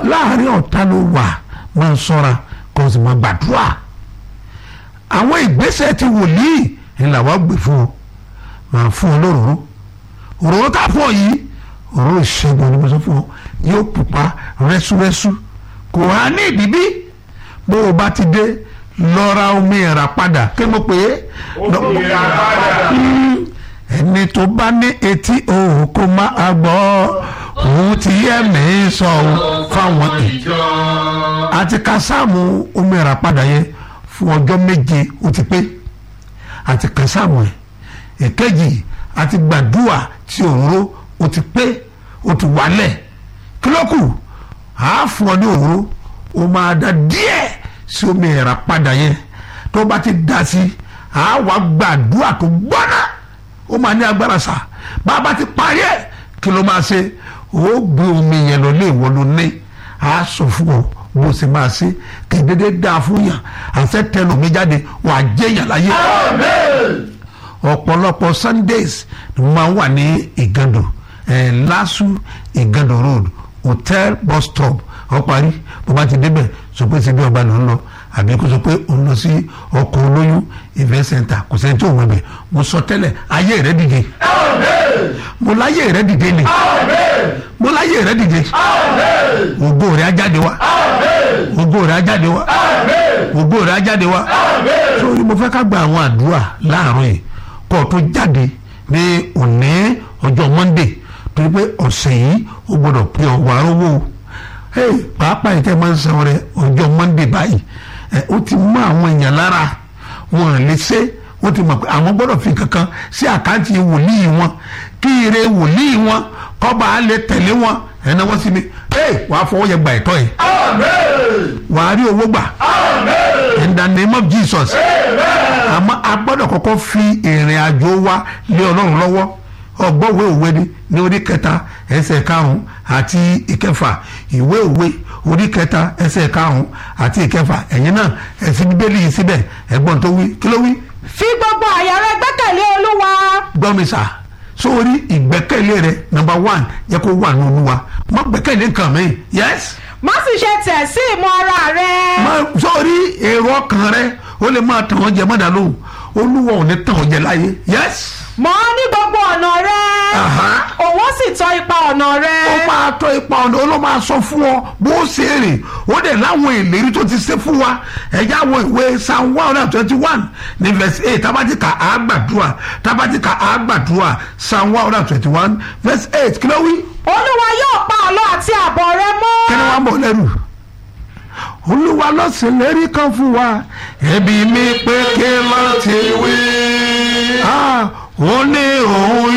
láàrin ọ̀tá ló wà máa ń sọ́ra kó o sì máa gbàdúrà àwọn ìgbésẹ̀ ti wòlíì ni làwọn gbé fún ọ máa fún ọ lóròró òróró tá a fún ọ yìí òróró ìṣègùn ni mo sọ fún ọ yóò pupa rẹ́súrẹ́sú kò wá ní ìdíbí bó o bá ti dé lọ ra omi ẹ̀rà padà kí mo pè é. Omi ẹ̀rà padà. Mm, ẹni tó bá ní etí òun kó máa gbọ́ òun ti yẹ mí sọ òun fáwọn ìjọ àti ka sáàmù omi ẹ̀rà padà yẹn fún ọjọ́ méje ó ti pé àti ka sáàmù ẹ̀ èkejì àti gbàdúrà tí òróró ó ti pé ó ti wálẹ̀ kílókù àá fún ọ ní òróró ó máa da díẹ̀ sí omi ẹ̀rà padà yẹn tó bá ti dá sí àá wá gbàdúrà tó gbọ́ná ó máa ní agbára sá bá a bá ti parí ẹ̀ kí ló máa ṣe ó gbé omi yẹn lọ lé ìwọ ló ní àá sọ fún ọ bó ṣe máa ṣe kì í dédé dáa fún yàn àṣẹ tẹnu mi jáde wàá jẹyàn láyé ọ̀pọ̀lọpọ̀ sundays ni mo máa ń wà ní ìgàndò ẹ̀ lásù ìgàndò road hotel bus stop ọparí bó bá ti débẹ̀ sọ pé síbi ọba ló ń lọ àbí kó sọ pé òun lọ sí ọkọ̀ olóyún event center kò sẹ́ni tó wọ̀ bẹ̀ mo sọ tẹ́lẹ̀ ayé rẹ̀ dìde mo láyé rẹ̀ dìde ni mo láyé rẹ̀ dìde ògo rẹ̀ á jáde wá ògo rẹ̀ á jáde wá ògo rẹ̀ á jáde wá sórí mo fẹ́ ká gba àwọn àdúrà láàárọ̀ yìí kó o tó jáde ní òní ọjọ́ monday torí pé ọ̀sẹ̀ yìí ó gbọ́dọ̀ pé ọ wàá rówó o hey, pàápàá yìí tẹ́ máa ń san rẹ ọjọ́ monday báyìí ẹ ó ti mú àwọn èèyàn lára wọn à lè ṣe wọ́n ti mọ̀ pé àwọn gbọ́dọ̀ fi kankan sí àkáǹtì wòlíì wọn kí ire wòlíì wọn kọ́ba á lè tẹ̀lé wọn ẹ̀ náà wọ́n sì ní hey, wàá fọwọ́ yẹ gba ẹ̀tọ́ yìí wàá rí owó gbà in the name of jesus àmọ́ a gbọ́dọ̀ kọ́kọ́ fi ìrìn àjò wa lé ọlọ́run lọ́wọ́ ọgbọ́wé òwe ni ní orí kẹta ẹsẹ̀ karùn-ún àti ìkẹfà ìwé òwe orí kẹta ẹsẹ̀ karùn-ún àti ìkẹfà ẹ̀yin náà ẹ̀sìn bíbélì yìí síbẹ̀ ẹ̀gbọ́n tó wí kí ló wí fi gbogbo àyà rẹ gbẹ́kẹ̀lé olúwa gbọ́mísà sórí ìgbẹ́kẹ̀lé rẹ number one yẹ kó wà ní olúwa má gbẹ́kẹ̀lé nǹkan mi yes má sì ṣe tẹ̀ sí ìmọ̀ ara rẹ má sórí èrò ọkàn rẹ ó lè máa tàn ọ́ jẹ mọ́dà lóhùn olúwa ò ní tàn ọ́ jẹ láyé yes mọ̀ ọ́ ní gbogbo ọ̀nà rẹ Aha. òun ó sì tọ́ ipa ọ̀nà rẹ ó máa tọ́ ipa ọ̀nà ó ló máa sọ fún ọ bó ṣe rìn ó dẹ̀ láwọn ìlérí tó ti ṣe fún wa ẹ̀já wo ìwé psalm one hundred twenty one ní verse eight tabatika àgbàdua tabatika àgbàdua psalm one hundred twenty one verse eight kí ló wí olúwa yóò pa àlọ́ àti àbọ̀ rẹ mọ́ kí ni wọ́n bọ̀ lẹ́rù olúwa ló ṣèlérí kan fún wa ẹbí mi pé kí ló ti wí. Ah, ó ní òun